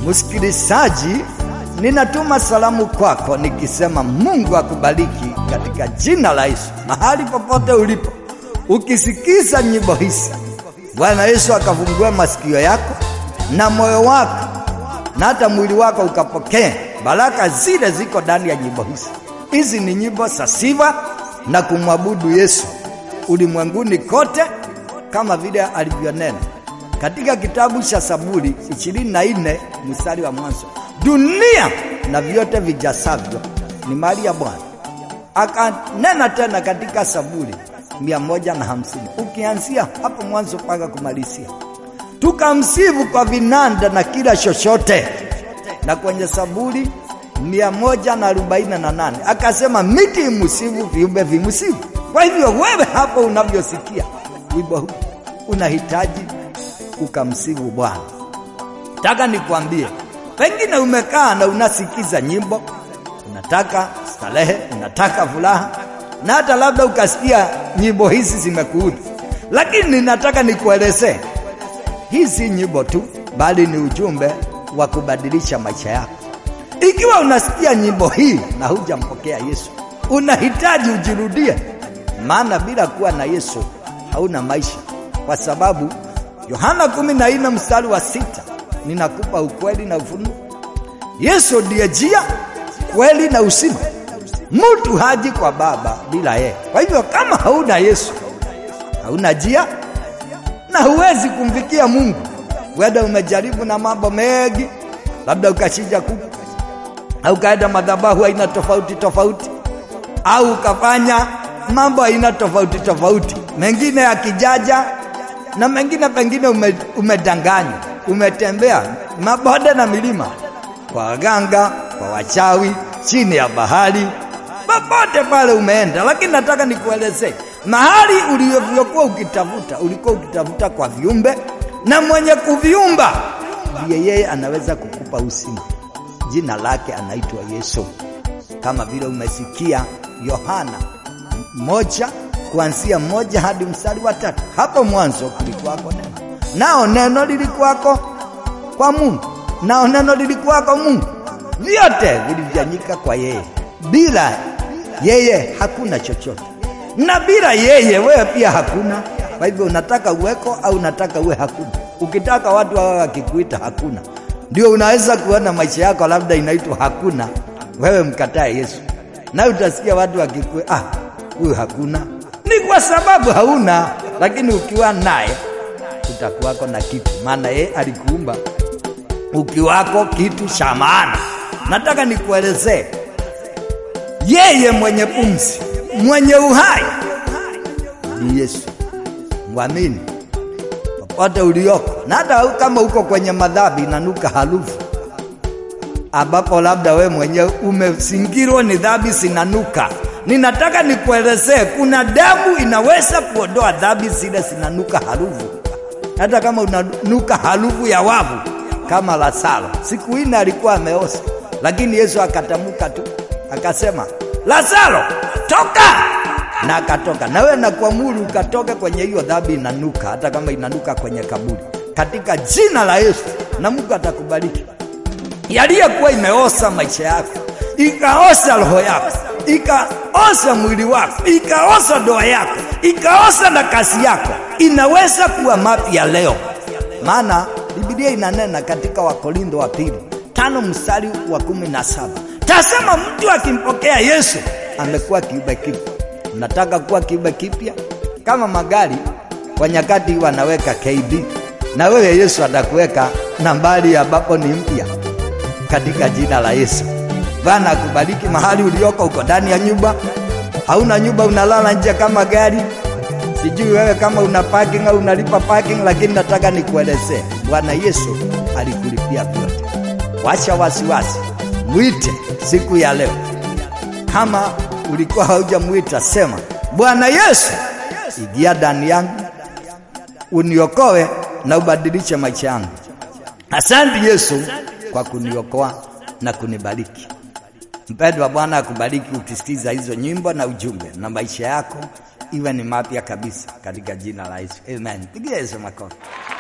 Msikilizaji, ninatuma salamu kwako nikisema Mungu akubariki katika jina la Yesu, mahali popote ulipo. Ukisikiza nyimbo hizi, Bwana Yesu akafungue masikio yako na moyo wako na hata mwili wako ukapokea baraka zile ziko ndani ya nyimbo hizi. Hizi ni nyimbo za sifa na kumwabudu Yesu ulimwenguni kote, kama vile alivyonena katika kitabu cha Zaburi ishirini na nne mstari wa mwanzo, dunia na vyote vijasavyo ni mali ya Bwana. Akanena tena katika Zaburi mia moja na hamsini ukianzia hapo mwanzo mpaka kumalizia, tukamsifu kwa vinanda na kila chochote. Na kwenye Zaburi mia moja na arobaini na nane akasema miti imusifu, viumbe vimusifu. Kwa hivyo wewe hapo unavyosikia wimbo huu unahitaji ukamsifu Bwana. Nataka nikwambie, pengine umekaa na unasikiza nyimbo, unataka starehe, unataka furaha, na hata labda ukasikia nyimbo hizi zimekuudhi, lakini ninataka nikuelezee, hii si nyimbo tu, bali ni ujumbe wa kubadilisha maisha yako. Ikiwa unasikia nyimbo hii na hujampokea Yesu, unahitaji ujirudie, maana bila kuwa na Yesu hauna maisha, kwa sababu Yohana kumi na nne mstari wa sita ninakupa ukweli na ufunuo. Yesu ndiye njia, kweli na uzima. Mtu haji kwa Baba bila yeye. Kwa hivyo kama hauna Yesu, hauna njia na huwezi kumfikia Mungu. Wenda umejaribu na mambo mengi, labda ukachinja kuku au ukaenda madhabahu aina tofauti tofauti, au ukafanya mambo aina tofauti tofauti, mengine ya kijaja na mengine pengine ume, umedanganywa, umetembea mabonde na milima, kwa waganga, kwa wachawi, chini ya bahari, popote pale umeenda. Lakini nataka nikuelezee mahali ulivyokuwa ukitafuta, ulikuwa ukitafuta kwa viumbe, na mwenye kuviumba ndiye yeye anaweza kukupa uzima. Jina lake anaitwa Yesu, kama vile umesikia Yohana moja kuanzia moja hadi mstari wa tatu. Hapo mwanzo kulikuwako neno, nao neno lilikuwako kwa Mungu, nao neno lilikuwako Mungu. Vyote vilifanyika kwa yeye, bila yeye hakuna chochote, na bila yeye wewe pia hakuna. Kwa hivyo unataka uweko au unataka uwe hakuna? Ukitaka watu wawe wakikuita hakuna, ndio unaweza kuona maisha yako labda inaitwa hakuna, wewe mkatae Yesu, na utasikia watu wakikuita ah, huyu hakuna ni kwa sababu hauna, lakini ukiwa naye utakuwako na kitu, maana yeye alikuumba ukiwako kitu cha maana. Nataka nikuelezee, yeye mwenye pumzi, mwenye uhai ni Yesu. Mwamini popote ulioko, na hata kama uko kwenye madhambi inanuka harufu ambapo labda we mwenyewe umezingirwa ni dhambi zinanuka ninataka nikuelezee, kuna damu inaweza kuondoa dhambi zile zinanuka harufu, hata kama unanuka harufu ya wavu, kama Lazaro. Siku ine alikuwa ameoza, lakini Yesu akatamka tu akasema, Lazaro toka, na akatoka. Nawe nakuamuru ukatoke kwenye hiyo dhambi inanuka, hata kama inanuka kwenye kaburi, katika jina la Yesu, na Mungu atakubariki. Yaliyokuwa imeoza maisha yako, ikaoza roho yako ikaoza mwili wako, ikaoza ndoa yako, ikaoza na kazi yako, inaweza kuwa mapya leo. Maana Biblia inanena katika Wakorintho wa pili tano mstari wa kumi na saba tasema mtu akimpokea Yesu amekuwa kiumbe kipya. Unataka kuwa kiumbe kipya? Kama magari kwa nyakati wanaweka KB, na wewe Yesu atakuweka nambari ambapo ni mpya, katika jina la Yesu. Bwana akubariki mahali ulioko. Uko ndani ya nyumba, hauna nyumba, unalala nje kama gari. Sijui wewe kama una parking au unalipa parking, lakini nataka nikuelezee, Bwana Yesu alikulipia vyote. Wacha wasiwasi, mwite siku ya leo. Kama ulikuwa haujamwita, sema Bwana Yesu, ingia ndani yangu, uniokoe na ubadilishe maisha yangu. Asante Yesu kwa kuniokoa na kunibariki. Mpendwa, Bwana akubariki ukisikiza hizo nyimbo na ujumbe, na maisha yako iwe ni mapya kabisa katika jina la Yesu, amen. Pigia Yesu makofi.